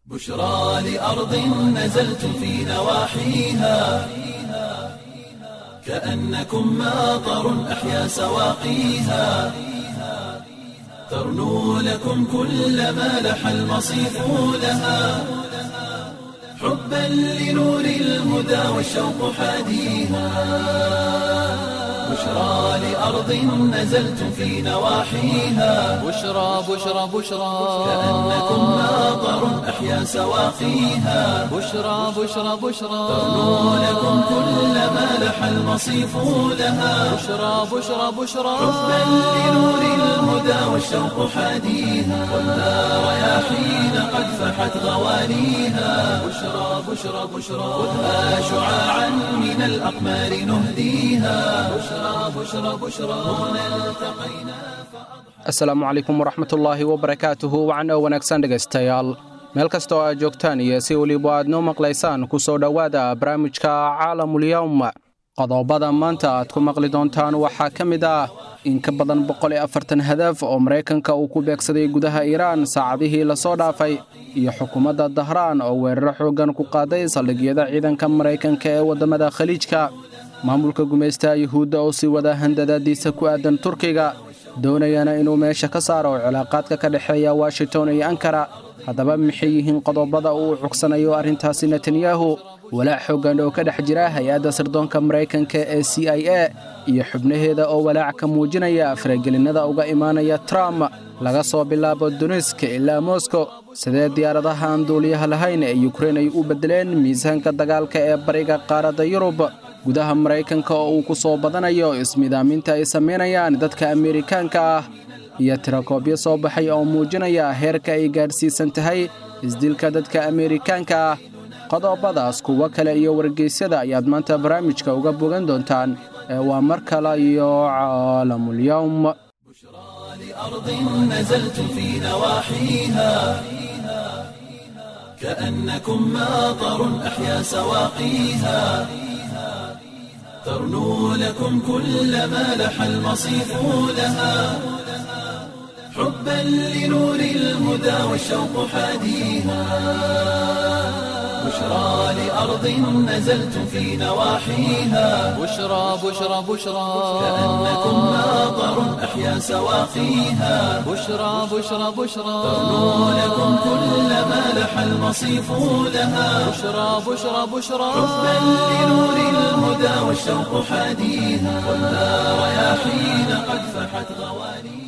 بشرى لأرض نزلت في نواحيها كأنكم ماطر أحيا سواقيها ترنو لكم كل ما لح المصيف لها حبا لنور الهدى والشوق حاديها بشرى لأرض نزلت في نواحيها بشرى بشرى بشرى كأنكم ماطر أحيا سواقيها بشرى بشرى بشرى ترنو لكم كل ما لح المصيف لها بشرى بشرى بشرى حبا لنور الهدى والشوق حاديها والنار رياحين قد فحت غوانيها بشرى بشرى بشرى خذها شعاعا من الأقمار نهديها بشرى بشرى بشرى هنا التقينا asalaamu calaykum waraxmatullaahi wabarakaatuhu wacan oo wanaagsan dhegaystayaal meel kasta oo aad joogtaan iyo si weliba aad noo maqlaysaan ku soo dhowaada barnaamijka caalamulyawm qodobada maanta aad ku maqli doontaan waxaa ka mid ah in ka badan boqol iyo afartan hadaf oo maraykanka uu ku beegsaday gudaha iiraan saacadihii lasoo dhaafay iyo xukuumadda dahraan oo weeraro xooggan ku qaaday saldhigyada ciidanka maraykanka ee waddamada khaliijka maamulka gumaystaha yuhuudda oo sii wada handadaadiisa ku aadan turkiga doonayana inuu meesha ka saaro cilaaqaadka ka dhexeeya washington iyo ankara haddaba maxay yihiin qodobada uu cugsanayo arrintaasi netanyahu walaac xooggan oo ka dhex jira hay-adda sirdoonka maraykanka ee c i a iyo xubnaheeda oo walaac ka muujinaya faragelinada uga imaanaya trump laga soo bilaabo duniska ilaa moskow sidee diyaaradaha aan duuliyaha lahayn ee yukrein ay u beddeleen miisaanka dagaalka ee bariga qaaradda yurub gudaha maraykanka oo uu ku soo badanayo ismidaaminta ay samaynayaan dadka ameerikaanka ah iyo tirakoobyo soo baxay oo muujinaya heerka ay gaadhsiisan tahay isdilka dadka ameerikaanka ah qodobadaas kuwo kale iyo wargeysyada ayaad maanta barnaamijka uga bogan doontaan ee waa mar kale iyo caalamulyawm لأرض نزلت في نواحيها كأنكم ماطر أحيا سواقيها ترنو لكم كل ما لح المصيف لها حبا لنور الهدى والشوق حاديها بشرى لأرض نزلت في نواحيها بشرى بشرى بشرى كأنكم ماطر أحيا سواقيها بشرى بشرى بشرى ترنو لكم كل ما لح المصيف لها بشرى بشرى بشرى حبا لنور الهدى والشوق حاديها والنار رياحين قد فحت غوانيها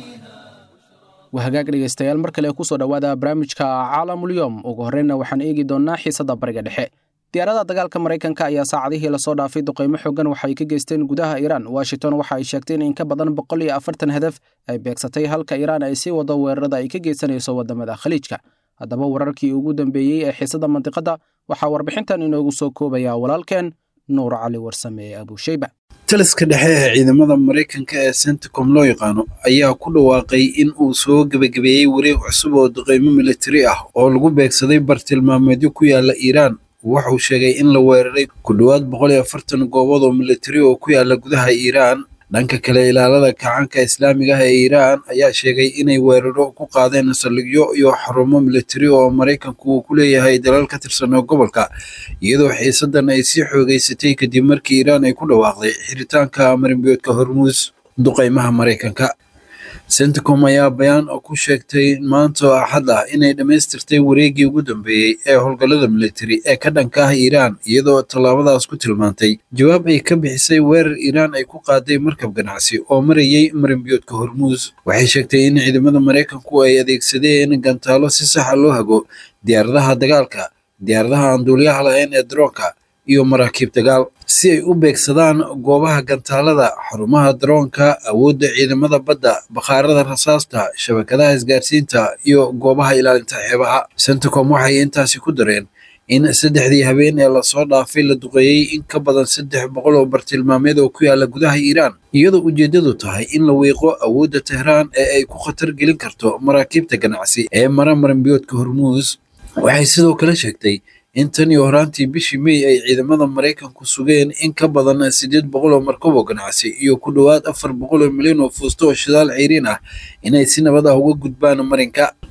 wahagaag dhegaystayaal mar kale ku soo dhowaada barnaamijka caalamulyom ugu horreynna waxaan eegi doonnaa xiisadda bariga dhexe diyaarada dagaalka maraykanka ayaa saacadihii lasoo dhaafay duqaymo xoogan waxay ka geysteen gudaha iiraan washington waxa ay sheegtay in in ka badan boqol iyo afartan hadaf ay beegsatay halka iiraan ay sii wado weerarada ay ka geysanayso waddamada khaliijka haddaba wararkii ugu dambeeyey ee xiisadda mandiqadda waxaa warbixintan inoogu soo koobaya walaalkeen nuur cali warsame ee abuusheyba taliska dhexe ee ciidamada maraykanka ee centicom loo yaqaano ayaa ku dhawaaqay in uu soo gebagabeeyey wareeg cusub oo duqeymo militari ah oo lagu beegsaday bartilmaameedyo ku yaala iiraan wuxuu sheegay in la weeraray ku dhowaad boqol iyo afartan goobood oo militari oo ku yaala gudaha iiraan dhanka kale ilaalada kacaanka islaamiga ah ee iiraan ayaa sheegay inay weeraro ku qaadeen saldhigyo iyo xarumo militari oo maraykanku uu ku leeyahay dalal ka tirsan oo gobolka iyadoo xiisadan ay sii xoogeysatay kadib markii iiraan ay ku dhawaaqday xiritaanka marinbiyoodka hormuus duqeymaha maraykanka centicom ayaa bayaan oo ku sheegtay maanta oo axad ah inay dhammaystirtay wareeggii ugu dambeeyey ee howlgallada militari ee ka dhanka ah iiraan iyadoo tallaabadaas ku tilmaantay jawaab ay ka bixisay weerar iiraan ay ku qaaday markab ganacsi oo marayay marinbiyoodka hormuus waxay sheegtay in ciidamada maraykanku ay adeegsadeen gantaalo si saxa loo hago diyaaradaha dagaalka diyaaradaha aan duuliyaha lahayn ee daroonka iyo maraakiib dagaal si ay u beegsadaan goobaha gantaalada xarumaha daroonka awoodda ciidamada badda bakhaarada rasaasta shabakadaha isgaarsiinta iyo goobaha ilaalinta xeebaha centicom waxay intaasi ku dareen in saddexdii habeen ee lasoo dhaafay la duqeeyey in ka badan saddex boqol oo bartilmaameed oo ku yaala gudaha iiraan iyadoo ujeeddadu tahay in la wiiqo awoodda tehraan ee ay ku khatar gelin karto maraakiibta ganacsi ee mara maranbiyoodka hormuus waxay sidoo kale sheegtay in tan iyo horaantii bishii mey ay ciidamada maraykanku sugeen in ka badan siddeed boqol oo markab oo ganacsi iyo ku dhowaad afar boqol oo milyan oo fuusto oo shidaal ceyriin ah inay si nabad ah uga gudbaan marinka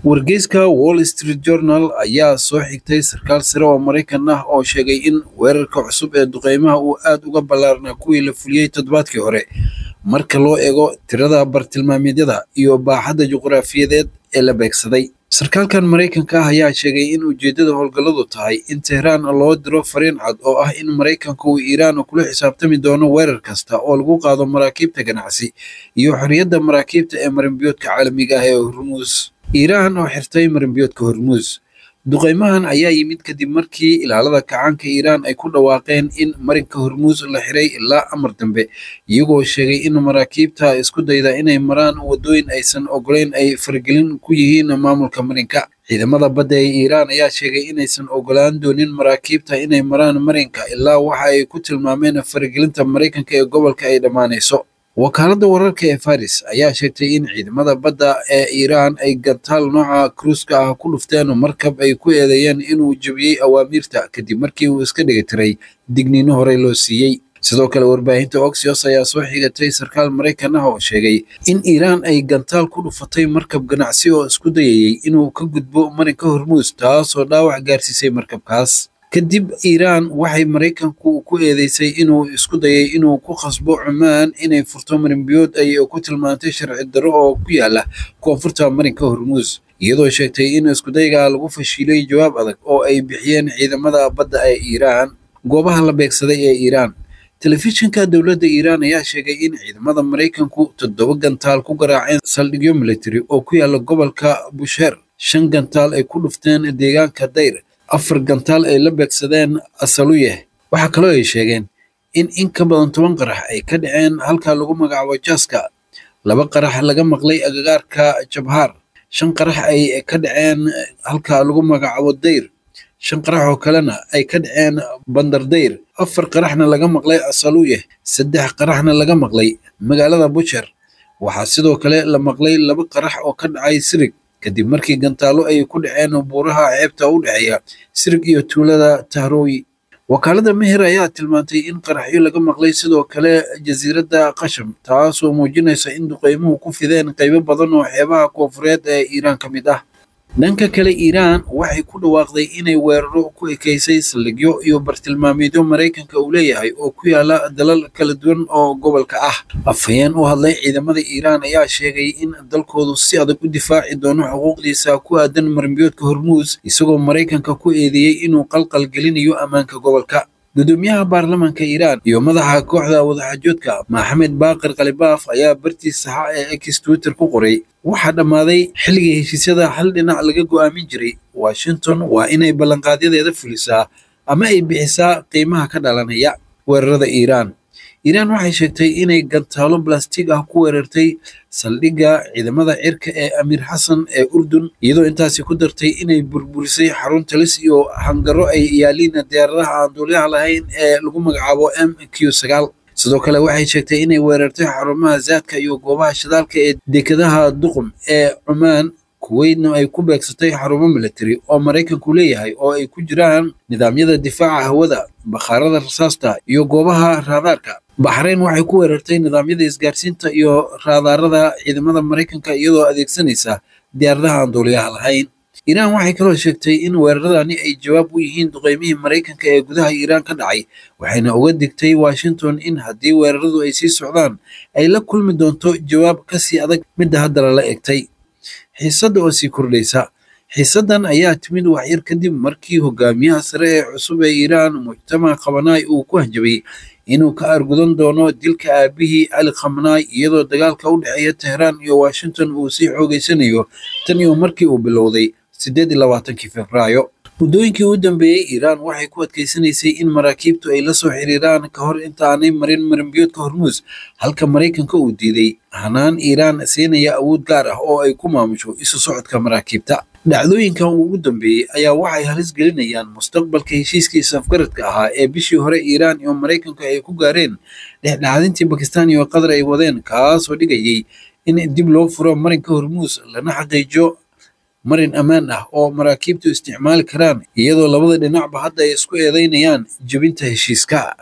wargeyska wall street journal ayaa soo xigtay sarkaal sare oo maraykan ah oo sheegay in weerarka cusub ee duqeymaha uu aad uga ballaarnaa kuwii la fuliyey toddobaadkii hore marka loo eego tirada bartilmaameedyada iyo baaxadda juqraafiyadeed ee la beegsaday sarkaalkan maraykanka ah ayaa sheegay in ujeeddada howlgalladu tahay in tehraan loo diro fariin cad oo ah in maraykanka uu iiraan kula xisaabtami doono weerar kasta oo lagu qaado maraakiibta ganacsi iyo xorriyadda maraakiibta ee marinbiyoodka caalamiga ah ee hormuus iiraan oo xirtay marinbiyoodka hormuus duqeymahan ayaa yimid kadib markii ilaalada kacaanka iiraan ay ku dhawaaqeen in marinka hormuus la xiray ilaa amar dambe iyagoo sheegay in maraakiibta isku dayda inay maraan waddooyin aysan ogolayn ay faragelin ku yihiin maamulka marinka ciidamada badda ee iiraan ayaa sheegay inaysan ogolaan doonin maraakiibta inay maraan marinka ilaa waxa ay ku tilmaameen faragelinta maraykanka ee gobolka ay dhammaanayso wakaaladda wararka ee faris ayaa sheegtay in ciidamada badda ee iiraan ay gantaal nooca kruuska ah ku dhufteen markab ay ku eedeeyeen inuu jebiyey awaamiirta kadib markii uu iska dhigatiray digniino horey loo siiyey sidoo kale warbaahinta oxios ayaa soo xigatay sarkaal maraykan ah oo sheegay in iiraan ay gantaal ku dhufatay markab ganacsi oo isku dayayey inuu ka gudbo marinka hormuus taasoo dhaawac gaarsiisay markabkaas kadib iiraan waxay maraykanku ku eedeysay inuu isku dayay inuu ku khasbo cumaan inay furto marinbiyood ay ku tilmaantay sharci darro oo ku yaala koonfurta marinka hormuus iyadoo sheegtay in iskudayga lagu fashiilay jawaab adag oo ay bixiyeen ciidamada badda ee iiraan goobaha la beegsaday ee iiraan telefishinka dowladda iiraan ayaa sheegay in ciidamada maraykanku toddoba gantaal ku garaaceen saldhigyo military oo ku yaala gobolka busheer shan gantaal ay ku dhufteen deegaanka dayr afar gantaal ay la beegsadeen asaluyeh waxaa kaloo ay sheegeen in in ka badan toban qarax ay ka dhaceen halka lagu magacaabo jaska laba qarax laga maqlay agagaarka jabhaar shan qarax ay ka dhaceen halka lagu magacaabo dayr shan qarax oo kalena ay ka dhaceen bandar dayr afar qaraxna laga maqlay asaluyeh saddex qaraxna laga maqlay magaalada busher waxaa sidoo kale la maqlay laba qarax oo ka dhacay sirig kadib markii gantaalo ay ku dhaceen buuraha ceebta u dhexeeya sirig iyo tuulada tahrooyi wakaalada meher ayaa tilmaantay in qaraxyo laga maqlay sidoo kale jasiiradda qasham taasoo muujinaysa in duqeymuhu ku fideen qaybo badan oo xeebaha koonfureed ee iiraan ka mid ah dhanka kale iiraan waxay ku dhawaaqday inay weeraro ku ekeysay saldhigyo iyo bartilmaameedyo maraykanka uu leeyahay oo ku yaala dalal kala duwan oo gobolka ah afhayeen u hadlay ciidamada iiraan ayaa sheegay in dalkoodu si adag u difaaci doono xuquuqdiisa ku aadan marinbiyoodka hormuus isagoo maraykanka ku eedeeyey inuu qalqal gelinayo ammaanka gobolka gudoomiyaha baarlamaanka iiraan iyo madaxa kooxda wadaxaajoodka maxamed baaqir khalibaaf ayaa bartiis saxa ee x twitter ku qoray waxaa dhammaaday xilligii heshiisyada hal dhinac laga go'aamin jiray washington waa inay ballanqaadyadeeda fulisaa ama ay bixisaa qiimaha ka dhalanaya weerarada iiraan iiraan waxay sheegtay inay gantaalo balastig ah ku weerartay saldhigga ciidamada cirka ee amiir xasan ee urdun iyadoo intaasi ku dartay inay burburisay xarun talis iyo hangaro ay yaaliin diyaaradaha aan duuliyaha lahayn ee lagu magacaabo m q sagaal sidoo kale waxay sheegtay inay weerartay xarumaha zaadka iyo goobaha shidaalka ee dekedaha duqum ee cumaan kuweydna ay ku beegsatay xarumo military oo maraykanku leeyahay oo ay ku jiraan nidaamyada difaaca hawada bakhaarada rasaasta iyo goobaha raadaarka baxrayn waxay ku weerartay nidaamyada isgaarsiinta iyo raadaarada ciidamada maraykanka iyadoo adeegsanaysa diyaaradaha aan duuliyaha lahayn iiraan waxay kaloo sheegtay in weeraradani ay jawaab u yihiin duqeymihii maraykanka ee gudaha iiraan ka dhacay waxayna uga digtay washington in haddii weeraradu ay sii socdaan ay la kulmi doonto jawaab kasii adag midda hadda lala egtay xiisadda oo sii kordhaysa xiisaddan ayaa timid waxyar kadib markii hogaamiyaha sare ee cusub ee iiraan mujtamac khamanaay uu ku hanjabay inuu ka argudan doono dilka aabihii cali khamanaay iyadoo dagaalka u dhexeeya tehraan iyo washington uu sii xoogeysanayo tan iyo markii uu bilowday siddeed iyo labaatankii februaayo muddooyinkii u dambeeyey iiraan waxay ku adkeysanaysay in maraakiibtu ay la soo xiriiraan ka hor inta aanay marin marinbiyoodka hormuus halka maraykanka uu diiday hanaan iiraan siinaya awood gaar ah oo ay ku maamusho isu socodka maraakiibta dhacdooyinkan ugu dambeeyey ayaa waxay halis gelinayaan mustaqbalka heshiiskii isafgaradka ahaa ee bishii hore iiraan iyo maraykanku ay ku gaareen dhexdhexaadintii bakistan iyo qatar ay wadeen kaasoo dhigayay in dib loo furo marinka hormuus lana xaqiijiyo marin ammaan ah oo maraakiibtu isticmaali karaan iyadoo labada dhinacba hadda ay isku eedeynayaan jebinta heshiiska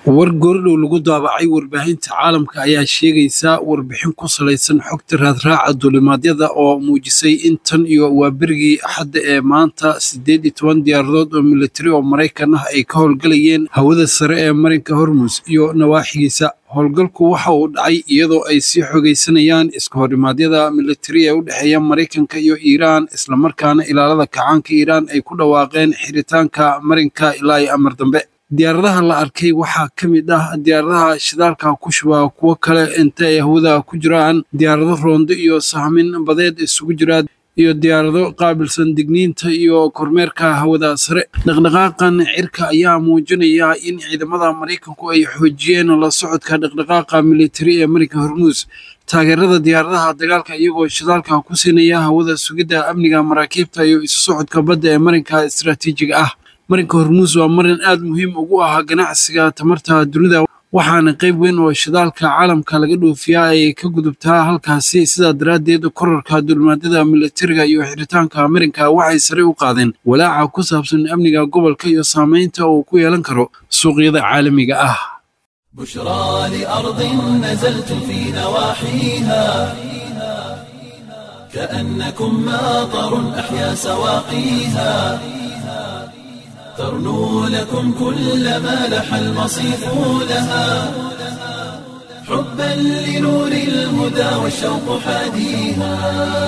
war goordhow lagu daabacay warbaahinta caalamka ayaa sheegaysa warbixin ku salaysan xogta raadraaca duulimaadyada oo muujisay in tan iyo waa berigii axadda ee maanta siddeed iyo toban diyaaradood oo militari oo maraykan ah ay ka howlgalayeen hawada sare ee marinka hormus iyo nawaaxigiisa howlgalku waxa uu dhacay iyadoo ay sii xogaysanayaan iska horimaadyada militari ee u dhexeeya maraykanka iyo iiraan islamarkaana ilaalada kacaanka iiraan ay ku dhawaaqeen xiritaanka marinka ilaa iyo amar dambe diyaaradaha la arkay waxaa ka mid ah diyaaradaha shidaalka ku shubaa kuwo kale inta ay hawada ku jiraan diyaarado roondo iyo sahmin badeed isugu jira iyo diyaarado qaabilsan digniinta iyo kormeerka hawada sare dhaqdhaqaaqan cirka ayaa muujinaya in ciidamada maraykanku ay xoojiyeen la socodka dhaqdhaqaaqa militari ee marinka hormuus taageerada diyaaradaha dagaalka iyagoo shidaalka ku siinaya hawada sugidda amniga maraakiibta iyo isu socodka badda ee marinka istaraatiijiga ah marinka hormuus waa marin aad muhiim ugu ah ganacsiga tamarta dunida waxaana qayb weyn oo shidaalka caalamka laga dhoofiyaa ay ka gudubtaa halkaasi sidaa daraaddeed korarka duulimaadyada militariga iyo xiritaanka marinka waxay sare u qaadeen walaaca ku saabsan amniga gobolka iyo saamaynta uu ku yeelan karo suuqyada caalamiga ah بشرى لأرض نزلت في نواحيها كأنكم ماطر أحيا سواقيها ترنو لكم كل ما لح المصيف لها حبا لنور الهدى والشوق حاديها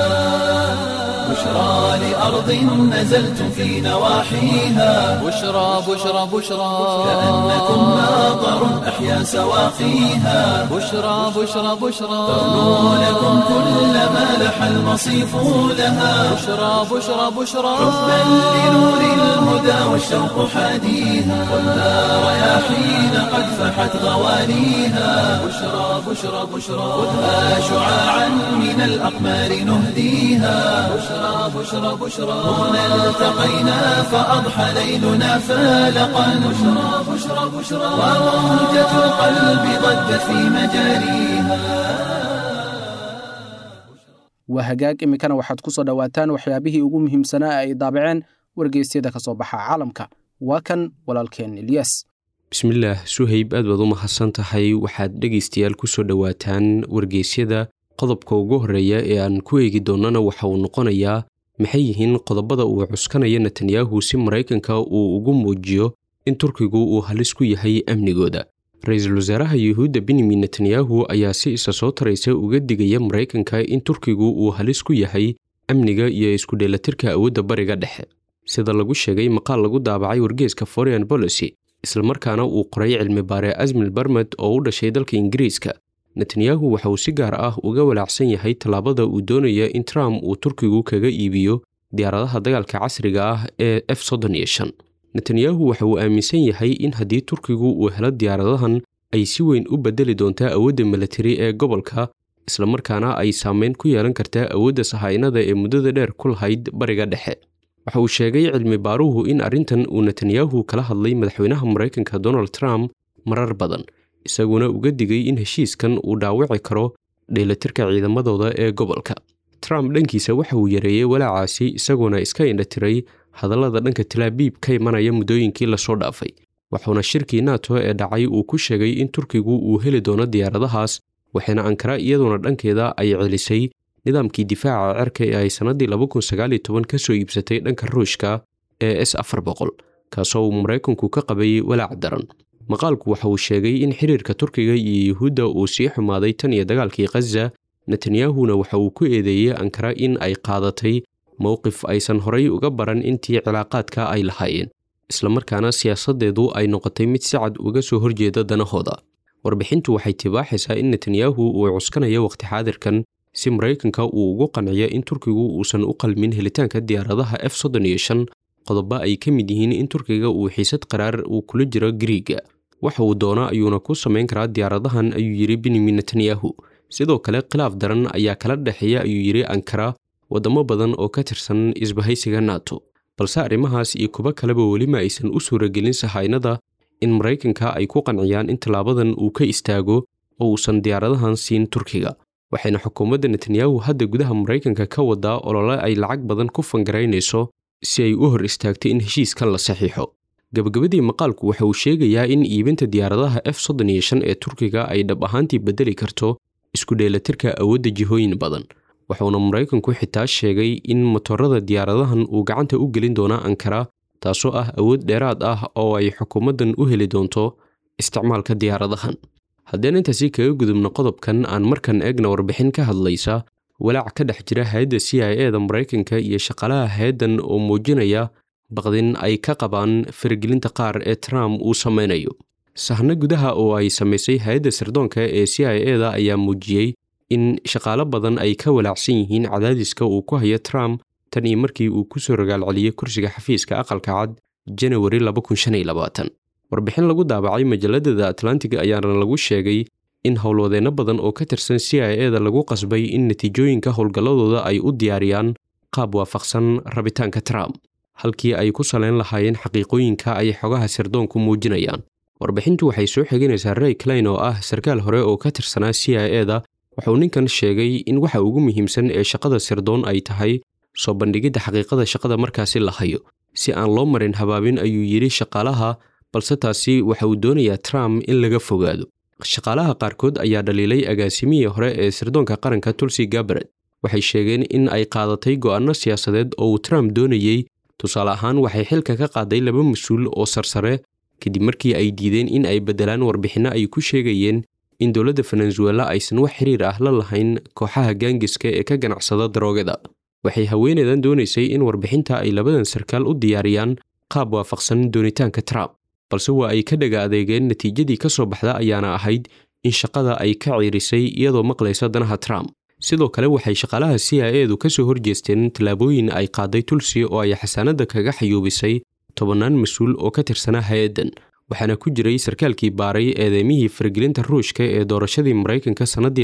بشرى لأرض نزلت في نواحيها بشرى بشرى بشرى كأنكم ماطر أحيا سواقيها بشرى بشرى بشرى ترنو لكم كل ما لح المصيف لها بشرى بشرى بشرى حبا لنور الهدى والشوق حاديها والنار رياحين قد فحت غوانيها بشرى بشرى بشرى خذها شعاعا من الأقمار نهديها بشرى بشرى بشرى هنا التقينا فأضحى ليلنا فالقا بشرى بشرى بشرى وموجة القلب ضجت في مجاريها waa hagaag iminkana waxaad ku soo dhowaataan waxyaabihii ugu muhiimsanaa ay daabaceen wargeysyada ka soo baxa caalamka waa kan walaalkeen ilyas bismillaah suhayb aad baad u mahadsan tahay waxaad dhegaystayaal ku soo dhowaataan wargeysyada qodobka ugu horreeya ee aan ku eegi doonnana waxa uu noqonayaa maxay yihiin qodobada uu cuskanaya netanyahu si maraykanka uu ugu muujiyo in turkigu uu halis ku yahay amnigooda ra-iisul wasaaraha yuhuudda benyamin netanyahu ayaa si isa soo taraysa uga digaya maraykanka in turkigu uu halis ku yahay amniga iyo isku dheelatirka awoodda bariga dhexe sida lagu sheegay maqaal lagu daabacay wargeeska foreign policy islamarkaana uu qoray cilmi baare asmil barmed oo u dhashay dalka ingiriiska netanyahu waxa uu si gaar ah uga walaacsan yahay tallaabada uu doonaya in trump uu turkigu kaga iibiyo diyaaradaha dagaalka casriga ah ee f soddon iyo shan netanyahu waxa uu aaminsan yahay in haddii turkigu uu helo diyaaradahan ay si weyn u bedeli doontaa awoodda militari ee gobolka islamarkaana ay saameyn ku yeelan kartaa awoodda sahaynada ee muddada dheer ku lahayd bariga dhexe waxa uu sheegay cilmi baaruhu in arrintan uu netanyahu kala hadlay madaxweynaha maraykanka donald trump marar badan isaguna uga digay in heshiiskan uu dhaawici karo dheelatirka ciidamadooda ee gobolka trump dhankiisa waxa uu yareeyey walaacaasi isagoona iska indhatiray hadallada dhanka talaabiib ka imanaya muddooyinkii lasoo dhaafay wuxuuna shirkii nato ee dhacay uu ku sheegay in turkigu uu heli doono diyaaradahaas waxayna ankara iyadoona dhankeeda ay celisay nidaamkii difaaca cerka ee ay sannaddii ka soo iibsatay dhanka ruushka ee s afar boqol kaasoo uu maraykanku ka qabayay walaac daran maqaalku waxa uu sheegay in xiriirka turkiga iyo yuhuudda uu sii xumaaday tan iyo dagaalkii khaza netanyahuna waxa uu ku eedeeyey ankara in ay qaadatay mowqif aysan horay uga baran intii cilaaqaadka ay lahaayeen islamarkaana siyaasaddeedu ay noqotay mid si cad uga soo horjeeda danahooda warbixintu waxay tibaaxaysaa in netanyahu uu cuskanayo wakhti xaadirkan si maraykanka uu ugu qanciyo in turkigu uusan u qalmin helitaanka diyaaradaha f soddon iyo shan qodobo ay ka mid yihiin in turkiga uu xiisad qaraar uu kula jiro gariiga waxa uu doono ayuuna ku samayn karaa diyaaradahan ayuu yidhi benyamin netanyahu sidoo kale khilaaf daran ayaa kala dhexeeya ayuu yidhi ankara waddamo badan oo ka tirsan isbahaysiga nato balse arrimahaas iyo kuwo kaleba welima aysan u suuragelin sahaynada in maraykanka ay ku qanciyaan in tallaabadan uu ka istaago oo uusan diyaaradahan siin turkiga waxayna xukuumadda netanyahu hadda gudaha maraykanka ka wadaa olole ay lacag badan ku fangaraynayso si ay u hor istaagto in heshiiskan la saxiixo gabagabadii maqaalku waxa uu sheegayaa in iibinta diyaaradaha f soddon iyo shan ee turkiga ay dhab ahaantii bedeli karto isku dheelatirka awoodda jihooyin badan wuxuuna maraykanku xitaa sheegay in motorada diyaaradahan uu gacanta u gelin doona ankara taasoo ah awood dheeraad ah oo ay xukuumaddan u heli doonto isticmaalka diyaaradahan haddeen intaasi kaga gudubno qodobkan aan markan eegna warbixin ka hadlaysa walaac ka dhex jira hay-adda c i e da maraykanka iyo shaqaalaha hay-addan oo muujinaya baqdin ay ka qabaan faragelinta qaar ee trump uu samaynayo sahno gudaha oo ay samaysay hay-adda sirdoonka ee c i e da ayaa muujiyey in shaqaalo badan ay ka walaacsan yihiin cadaadiska uu ku hayo trump tan iyo markii uu ku soo ragaalceliyey kursiga xafiiska aqalka cad janawari warbixin lagu daabacay majalladada atlantiga ayaana lagu sheegay in howlwadeenno badan oo ka tirsan c i e da lagu qasbay in natiijooyinka howlgalladooda ay u diyaariyaan qaab waafaqsan rabitaanka trump halkii ay ku salayn lahaayeen xaqiiqooyinka ay xogaha sirdoonku muujinayaan warbixintu waxay soo xiganaysaa ray klein oo ah sarkaal hore oo ka tirsanaa c i e da wuxuu ninkan sheegay in waxa ugu muhiimsan ee shaqada sirdoon ay tahay soo bandhigidda xaqiiqada shaqada markaasi la hayo si aan loo marin habaabin ayuu yidhi shaqaalaha balse taasi waxa uu doonayaa trump in laga fogaado shaqaalaha qaarkood ayaa dhaliilay agaasimihii hore ee sirdoonka qaranka tulsi gabaret waxay sheegeen in ay qaadatay go'aanno siyaasadeed oo uu trump doonayey tusaale ahaan waxay xilka ka qaaday laba mas-uul oo sarsare kadib markii ay diideen in ay beddelaan warbixinno ay ku sheegayeen in dowladda venezuela aysan wax xiriir ah la lahayn kooxaha gaangiska ee ka ganacsada daroogada waxay haweeneydan doonaysay in warbixinta ay labadan sarkaal u diyaariyaan qaab waafaqsan doonitaanka trump balse waa ay ka dhaga adeegeen natiijadii ka soo baxda ayaana ahayd in shaqada ay ka ciirisay iyadoo maqlaysa danaha trump sidoo kale waxay shaqaalaha c i e du ka soo horjeesteen tallaabooyin ay qaaday tulsi oo ay xasaanadda kaga xayuubisay tobannaan mas-uul oo ka tirsanaa hay-addan waxaana ku jiray sarkaalkii baaray eedeymihii faragelinta ruushka ee doorashadii maraykanka sannaddii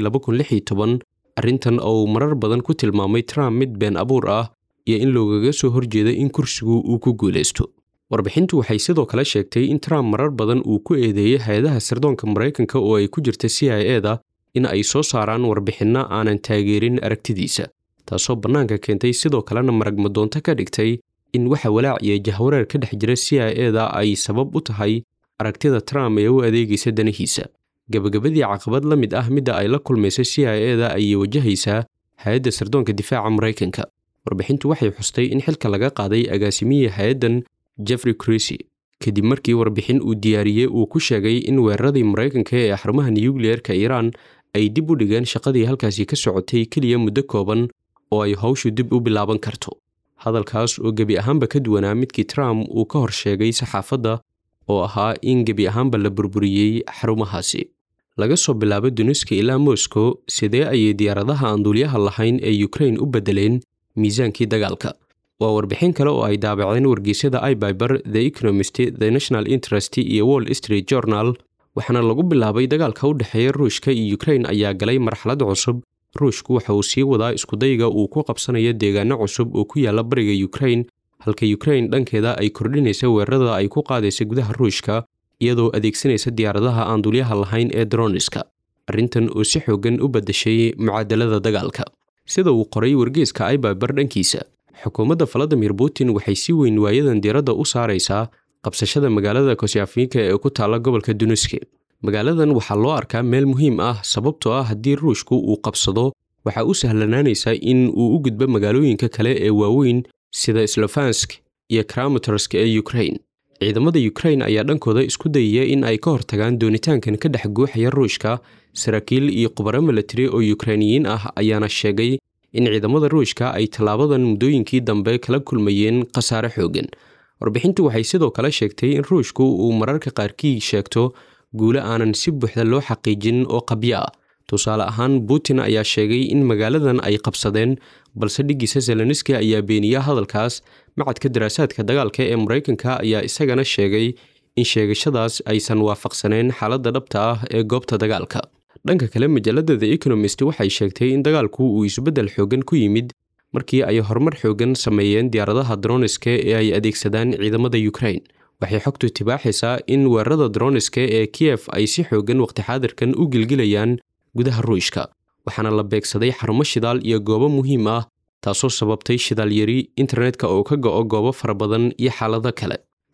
arrintan oo uu marar badan ku tilmaamay trump mid been abuur ah iyo in loogaga soo horjeeda in kursigu uu ku guulaysto warbixintu waxay sidoo kale sheegtay in trump marar badan uu ku eedeeyey hay-adaha sirdoonka maraykanka oo ay ku jirta c i e da in ay soo saaraan warbixinno aanan taageerin aragtidiisa taasoo bannaanka keentay sidoo kalena maragmadoonto ka dhigtay in waxa walaac iyo jahwareer ka dhex jira c i e da ay sabab u tahay aragtida trump ee u adeegaysa danihiisa gabagabadii caqabad la mid ah midda ay la kulmaysa c i e da ayay wajahaysaa hay-adda sirdoonka difaaca maraykanka warbixintu waxay xustay in xilka laga qaaday agaasimihii hay-addan jeffrey crisy kadib markii warbixin uu diyaariyey uu ku sheegay in weeraradii maraykanka ee xarumaha nuyukliyeerka iiraan ay dib u dhigeen shaqadii halkaasi ka socotay keliya muddo kooban oo ay howshu dib u bilaaban karto hadalkaas oo gebi ahaanba ka duwanaa midkii trump uu ka hor sheegay saxaafadda oo ahaa in gebi ahaanba la burburiyey xarumahaasi laga soo bilaabo duniska ilaa moscow sidee ayay diyaaradaha aan duulyaha lahayn ee ukrain u beddeleen miisaankii dagaalka waa warbixin kale oo ay daabaceen wargeysyada ibyber the economist the national interest iyo wall street journal waxaana lagu bilaabay dagaalka u dhexeeya ruushka iyo ukrain ayaa galay marxalad cusub ruushku waxa uu sii wadaa iskudayga uu ku qabsanayo deegaano cusub oo ku yaala bariga ukrain halka ukrain dhankeeda ay kordhinaysa weerarada ay ku qaadaysa gudaha ruushka iyadoo adeegsanaysa diyaaradaha aan dulyaha lahayn ee droniska arrintan oo si xoogan u beddeshay mucaadalada dagaalka sida uu qoray wargeeska ibyber dhankiisa xukuumadda valadimir putin waxay si weyn waayadan diiradda u saaraysaa qabsashada magaalada kosyafiinka ee ku taalla gobolka duniski magaaladan waxaa loo arkaa meel muhiim ah sababtoo ah haddii ruushku uu qabsado waxaa u sahlanaanaysaa in uu u gudbo magaalooyinka kale ee waaweyn sida slofansk iyo kramatorsk ee ukrain ciidamada ukrain ayaa dhankooda isku dayaya in ay ka hortagaan doonitaankan ka dhex guuxaya ruushka saraakiil iyo khubaro milatari oo yukrainiyiin ah ayaana sheegay in ciidamada ruushka ay tallaabadan muddooyinkii dambe kala kulmayeen khasaare xoogan warbixintu waxay sidoo kale sheegtay in ruushku uu mararka qaarkii sheegto guulo aanan si buuxda loo xaqiijin oo qabyo ah tusaale ahaan putin ayaa sheegay in magaaladan ay qabsadeen balse dhiggiisa zeleniski ayaa beeniya hadalkaas macadka daraasaadka dagaalka ee maraykanka ayaa isagana sheegay in sheegashadaas aysan waafaqsaneen xaaladda dhabta ah ee goobta dagaalka dhanka kale majalladda the economist waxay sheegtay in dagaalku uu isbeddel xoogan ku yimid markii ay horumar xoogan sameeyeen diyaaradaha droniska ee ay adeegsadaan ciidamada ukrain waxay xogtu tibaaxaysaa in weerarada droniska ee kiyef ay si xoogan waqti xaadirkan u gilgilayaan gudaha ruushka waxaana la beegsaday xarumo shidaal iyo goobo muhiim ah taasoo sababtay shidaal yari internetka oo ka go'o goobo fara badan iyo xaalado kale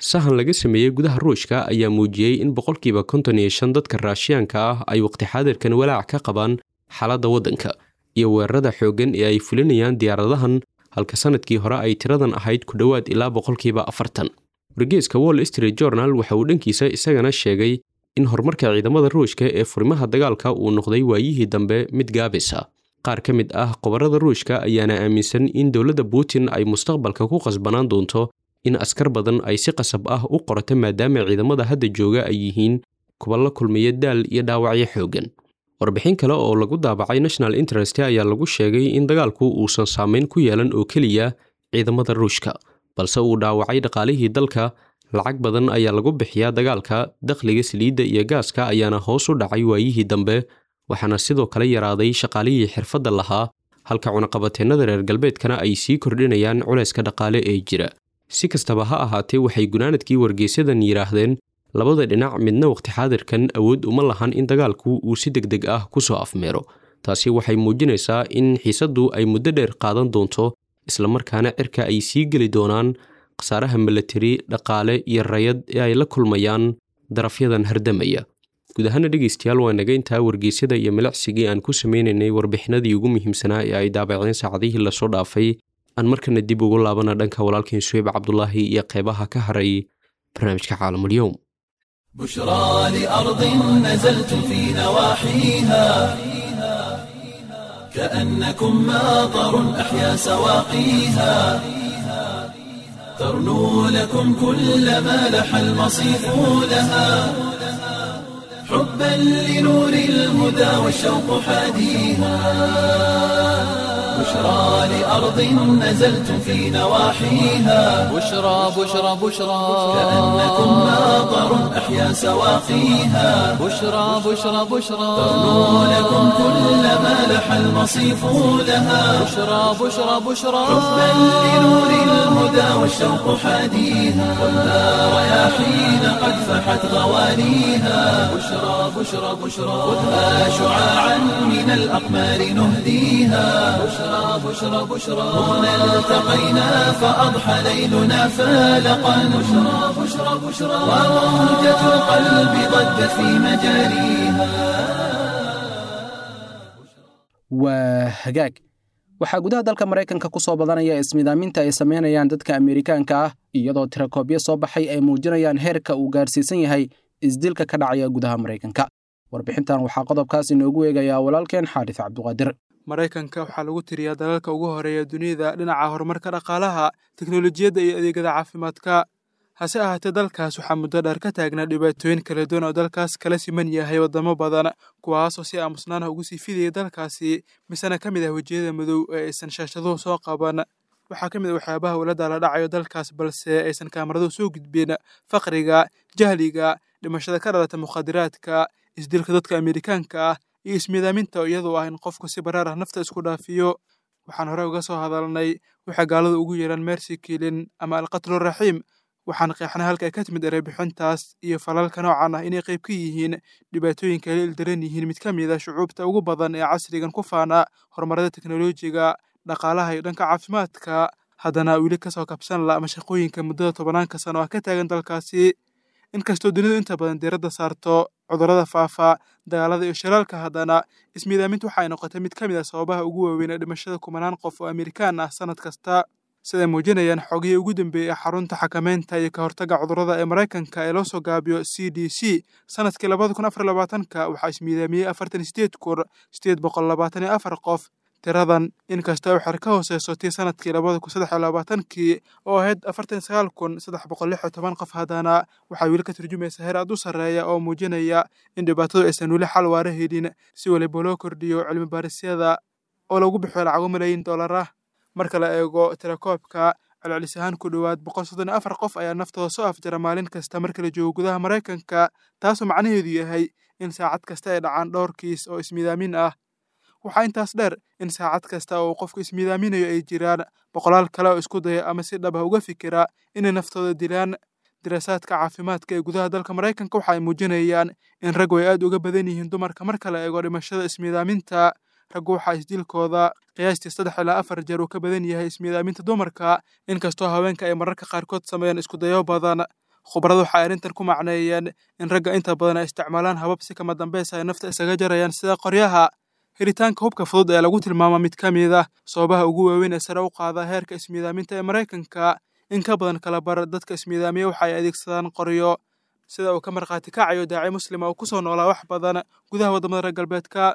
sahan laga sameeyey gudaha ruushka ayaa muujiyey in boqolkiiba konton iyo shan dadka raashiyaanka ah ay waqti xaadirkan walaac ka qabaan xaaladda waddanka iyo weerarada xooggan ee ay fulinayaan diyaaradahan halka sanadkii hore ay tiradan ahayd ku dhowaad ilaa boqolkiiba afartan wargeeska wall street journal waxa uu dhankiisa isagana sheegay in horumarka ciidamada ruushka ee furimaha dagaalka uu noqday waayihii dambe mid gaabisa qaar ka mid ah qobarada ruushka ayaana aaminsan in dowladda putin ay mustaqbalka ku qasbanaan doonto in askar badan ay si qasab ah u qorato maadaama ciidamada hadda jooga ay yihiin kuwa la kulmaya daal iyo dhaawacyo xooggan warbixin kale oo lagu daabacay national interest ayaa lagu sheegay in dagaalku uusan saameyn ku yeelan oo keliya ciidamada ruushka balse uu dhaawacay dhaqaalihii dalka lacag badan ayaa lagu bixiyaa dagaalka dakhliga saliidda iyo gaaska ayaana hoos u dhacay waayihii dambe waxaana sidoo kale yaraaday shaqaalihii xirfadda lahaa halka cunaqabateennada reer galbeedkana ay sii kordhinayaan culayska dhaqaale ee jira si kastaba ha ahaatee waxay gunaanadkii wargeysyadan yidhaahdeen labada dhinac midna waqti xaadirkan awood uma lahan in dagaalku uu si deg deg ah ku soo afmeero taasi waxay muujinaysaa in xiisaddu ay muddo dheer qaadan doonto islamarkaana cirka ay sii geli doonaan khasaaraha milatari dhaqaale iyo rayad ee ay la kulmayaan darafyadan hardamaya guud ahaana dhegaystayaal waa naga intaa wargeysyada iyo milicsigii aan ku sameynaynay warbixinadii ugu muhiimsanaa ee ay daabaceen saacadihii lasoo dhaafay aan markana dib ugu laabana dhanka walaalkeen suheyb cabdulaahi iyo qeybaha ka haray barnaamijka caalamulyoum بشرى لأرض نزلت في نواحيها كأنكم ماطر أحيا سواقيها ترنو لكم كل ما لح المصيف لها حبا لنور الهدى والشوق حاديها بشرى لأرض نزلت في نواحيها بشرى بشرى بشرى كأنكم ماطر أحيا سواقيها بشرى بشرى بشرى ترنو لكم كل ما لح المصيف لها بشرى بشرى بشرى حبا لنور الهدى والشوق حاديها والنار رياحين قد فحت غوانيها بشرى بشرى بشرى خذها شعاعا من الأقمار نهديها بشرى بشرى بشرى هنا التقينا فأضحى ليلنا فالقا بشرى بشرى بشرى وموجة القلب ضجت في مجاريها waa hagaag waxaa gudaha dalka maraykanka ku soo badanaya ismidaaminta ay samaynayaan dadka amerikaanka ah iyadoo tirakoobyo soo baxay ay muujinayaan heerka uu gaarsiisan yahay isdilka ka dhacaya gudaha maraykanka warbixintan waxaa qodobkaas inoogu eegayaa walaalkeen xaadis cabduqaadir maraykanka waxaa lagu tiriyaa dalalka ugu horeeya dunida dhinaca horumarka dhaqaalaha teknolojiyadda iyo adeegyada caafimaadka hase ahaatee dalkaas waxaa muddo dheer ka taagnaa dhibaatooyin kala duwan oo dalkaas kala siman yahay waddamo badan kuwaasoo si aamusnaanah ugu sii fidayay dalkaasi misena ka mid ah wejiyada madow ee aysan shaashaduhu soo qaban waxaa ka mid ah waxyaabaha walada la dhacayo dalkaas balse aysan kaamaraduhu soo gudbin faqriga jahliga dhimashada ka dhalata mukhadiraadka isdilka dadka amerikaanka ah iyo ismiidaaminta iyadoo ah in qofku si baraar ah nafta isku dhaafiyo waxaan hore uga soo hadalnay waxay gaaladu ugu yeedhaan mercy kilin ama alqatluraxiim waxaan qeexnay halka ay ka timid erebixintaas iyo falalka noocan ah inay qayb ka yihiin dhibaatooyinka ay la ildaran yihiin mid ka mid a shucuubta ugu badan ee casrigan ku faana horumarada teknolojiga dhaqaalaha iyo dhanka caafimaadka haddana weli kasoo kabsan la mashaqooyinka muddada tobanaanka sano ah ka taagan dalkaasi inkastoo dunidu inta badan diiradda saarto cudurrada faafa dagaalada iyo shiraalka haddana ismiidaamintu waxa ay noqotay mid ka mid ah sababaha ugu waaweyn ee dhimashada kumanaan qof oo amerikaan ah sannad kasta siday muujinayaan xogihii ugu dambeeyey ee xarunta xakameynta iyo ka hortagga cudurrada ee maraykanka ee loo soo gaabiyo c d c sanadkii labada kun afar labaatanka waxaa ismiidaamiyey afartan sideed kun sideed boqol labaatan iyo afar qof tiradan inkasta waxay ka hooseyso tii sanadkii labada kun saddex iyo labaatankii oo ahayd afartan sagaal kun saddex boqol lix iyo toban qof haddana waxaa weli ka turjumaysa heer aad u sarreeya oo muujinaya in dhibaatadu aysan weli xal waara helin si waliba loo kordhiyo cilmi baarisyada oo lagu bixiyo lacago malaayiin dollar ah marka la eego tirakoobka celcelis ahaan ku dhowaad boqol soddon iyo afar qof ayaa naftooda soo afjara maalin kasta marka la joogo gudaha maraykanka taasoo macnaheedu yahay in saacad kasta ay dhacaan dhowr kiis oo ismiidaamin ah waxaa intaas dheer in saacad kasta oo qofku ismiidaaminayo ay jiraan boqolaal kale oo isku daya ama si dhab ah uga fikira inay naftooda dilaan diraasaadka caafimaadka ee gudaha dalka maraykanka waxa ay muujinayaan in raggu ay aad uga badan yihiin dumarka marka la eego dhimashada ismiidaaminta raggu waxaa isdilkooda qiyaastii saddex ilaa afar jeer uu ka badan yahay ismiidaaminta dumarka inkastoo haweenka ay mararka qaarkood sameeyaan iskudayo badan khubaradu waxay arrintan ku macneeyeen in ragga inta badan ay isticmaalaan habab si kama dambaysa ay nafta isaga jarayaan sida qoryaha helitaanka hubka fudud ee lagu tilmaama mid ka mid ah sababaha ugu waaweyn ee sare u qaada heerka ismiidaaminta ee maraykanka in ka badan kala bar dadka ismiidaamiya waxa ay adeegsadaan qoryo sida uu ka markhaati kacayo daaci muslima oo ku soo noolaa wax badan gudaha waddamada reer galbeedka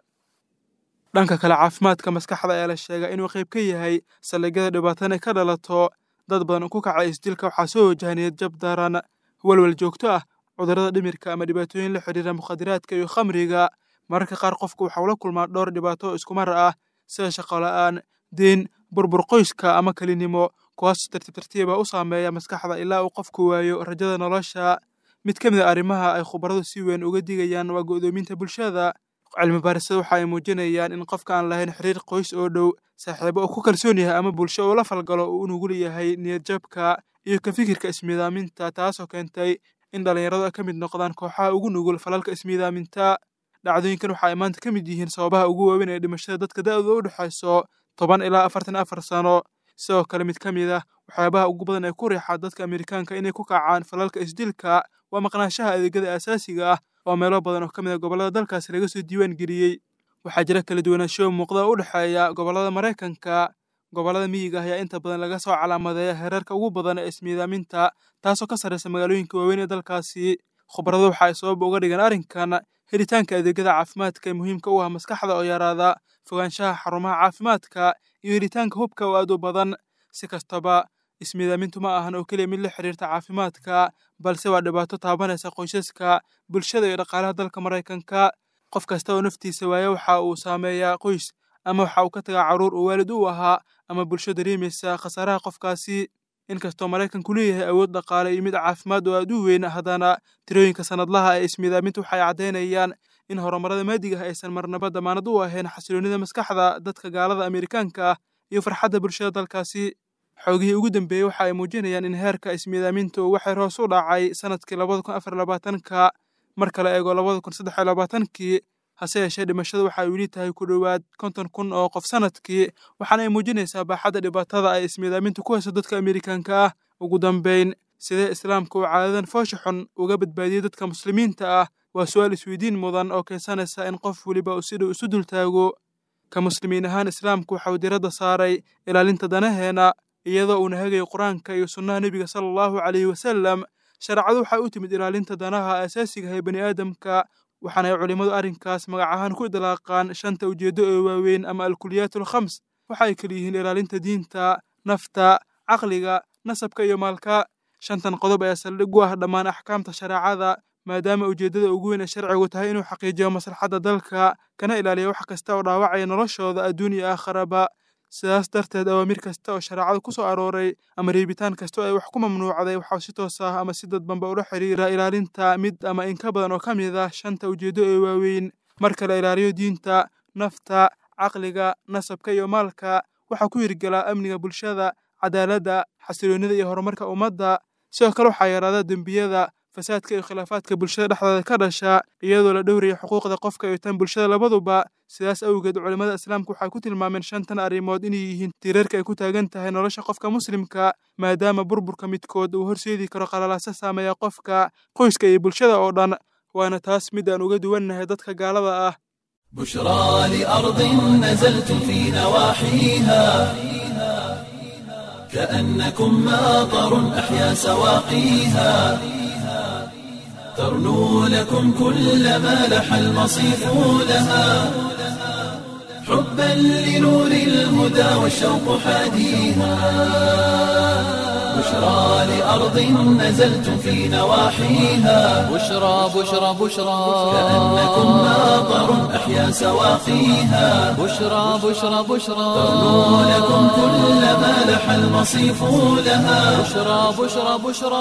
dhanka kale caafimaadka maskaxda ayaa la sheegaa inuu qayb ka yahay saldhigyada dhibaatan ay ka dhalato dad badan oo ku kacay isdilka waxaa soo wajaha niyad jab daran walwal joogto ah cudurrada dhimirka ama dhibaatooyin la xidhiira mukhadiraadka iyo khamriga mararka qaar qofku waxau la kulmaa dhowr dhibaato oo iskumar ah sida shaqo la'aan deen burbur qoyska ama kelinimo kuwaas tartiib tartiiba u saameeya maskaxda ilaa uu qofku waayo rajada nolosha mid ka mid a arrimaha ay khubaradu si weyn uga digayaan waa go'doominta bulshada cilmi baarisada waxa ay muujinayaan in qofka aan lahayn xiriir qoys oo dhow saaxiibo oo ku kalsoon yahay ama bulsho oo la falgalo uu nugul yahay niyadjabka iyo ka fikirka ismiidaaminta taasoo keentay in dhallinyaradu ay ka mid noqdaan kooxaha ugu nugul falalka ismiidaaminta dhacdooyinkan waxa ay maanta ka mid yihiin sababaha ugu waaweyn ee dhimashada dadka da'dooda u dhexayso toban ilaa afartan afar sano sidoo kale mid ka mid ah waxyaabaha ugu badan ee ku riixa dadka amerikaanka inay ku kacaan falalka isdilka waa maqnaanshaha adeegyada aasaasiga ah oo meelo badan oo ka mid a gobollada dalkaasi laga soo diiwaan geliyey waxaa jira kala duwanaansho muuqda u dhexeeya gobollada maraykanka gobollada miyiga ayaa inta badan laga soo calaamadeeya heerarka ugu badan ee ismiidaaminta taasoo ka sarraysa magaalooyinka waaweyn ee dalkaasi khubaradu waxa ay sabab uga dhigan arrinkan helitaanka adeegyada caafimaadka ee muhiimka u ah maskaxda oo yaraada fogaanshaha xarumaha caafimaadka iyo helitaanka hubka oo aad u badan si kastaba ismiidaamintu ma ahan oo keliya mid la xiriirta caafimaadka balse waa dhibaato taabanaysa qoysaska bulshada iyo dhaqaalaha dalka maraykanka qof kasta oo naftiisa waaya waxa uu saameeyaa qoys ama waxa uu ka tagaa carruur uu waalid u ahaa ama bulsho dareemaysa khasaaraha qofkaasi inkastoo maraykanku leeyahay awood dhaqaale iyo mid caafimaad oo aad u weyn haddana tirooyinka sannadlaha ee ismiidaamintu waxay caddaynayaan in horumarada maadiga ah aysan marnaba damaanad u ahayn xasiloonnida maskaxda dadka gaalada amerikaanka ah iyo farxadda bulshada dalkaasi xoogihii ugu dambeeyey waxa ay muujinayaan in heerka ismiidaamintu waxay hoos u dhacay sannadkii labada kun afar labaatanka marka la eego labada kun saddex iyo labaatankii hase yeeshee dhimashadu waxa ay weli tahay ku dhowaad konton kun oo qof sannadkii waxaana ay muujinaysaa baaxadda dhibaatada ay ismiidaamintu ku hayso dadka amerikaanka ah ugu dambayn sidee islaamka uu caadadan foosha xun uga badbaadiyey dadka muslimiinta ah waa su'aal isweydiin mudan oo keensanaysa in qof weliba uu si dhow isu dultaago ka muslimiin ahaan islaamku waxa uu diradda saaray ilaalinta danaheena iyadoo uuna hagayo qur-aanka iyo sunnaha nebiga sala allahu calayhi wasalam shareecadu waxay u timid ilaalinta danaha asaasiga ee bani aadamka waxaana ay culimmadu arrinkaas magac ahaan ku idlaaqaan shanta ujeeddo ee waaweyn ama alkuliyaat alkhams waxa ay kala yihiin ilaalinta diinta nafta caqliga nasabka iyo maalka shantan qodob ayaa saldhig u ah dhammaan axkaamta shareecada maadaama ujeeddada ugu weyn ee sharcigu tahay inuu xaqiijiyo maslaxadda dalka kana ilaaliyo wax kasta oo dhaawacaya noloshooda adduun iyo aakharaba sidaas darteed awaamir kasta oo shareecadu ku soo arooray ama reebitaan kasta oo ay wax ku mamnuucday waxaa si toos ah ama si dadbanba ula xiriira ilaalinta mid ama in ka badan oo ka mid ah shanta ujeeddo ee waaweyn marka la ilaaliyo diinta nafta caqliga nasabka iyo maalka waxaa ku hirgelaa amniga bulshada cadaaladda xasiloonnida iyo horumarka ummadda sidoo kale waxaa yaraada dembiyada fasaadka iyo khilaafaadka bulshada dhexdeeda ka dhasha iyadoo la dhowraya xuquuqda qofka iyo tan bulshada labaduba sidaas awgeed culimmada islaamku waxay ku tilmaameen shantan arrimood inay yihiin tiirarka ay ku taagan tahay nolosha qofka muslimka maadaama burburka midkood uu horseedi karo qalalaasa saameeya qofka qoyska iyo bulshada oo dhan waana taas mid aan uga duwannahay dadka gaalada ah بشرى لأرض نزلت في نواحيها كأنكم ماطر أحيا سواقيها ترنو لكم كل ما لح المصيف لها حبا لنور الهدى والشوق حاديها بشرى لأرض نزلت في نواحيها بشرى بشرى بشرى كأنكم ماطر أحيا سواقيها بشرى بشرى بشرى ترنو لكم كل ما لح المصيف لها بشرى بشرى بشرى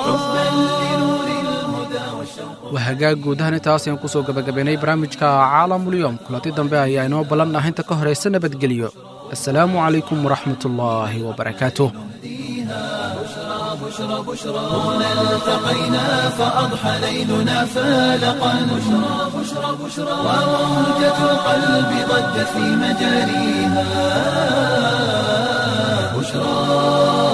waa hagaag guud ahaan intaas ayaan kusoo gabagabaynay barnaamijka caalamulyoom kulanti dambe ayaa inoo ballan ah inta ka horaysa nabadgelyo assalaamu calaykum waraxmatullaahi wabarakaatuh التقينا فأضحى ليلنا فالقا بشرى بشرى بشرى وموجة القلب ضجت في مجاريها بشرى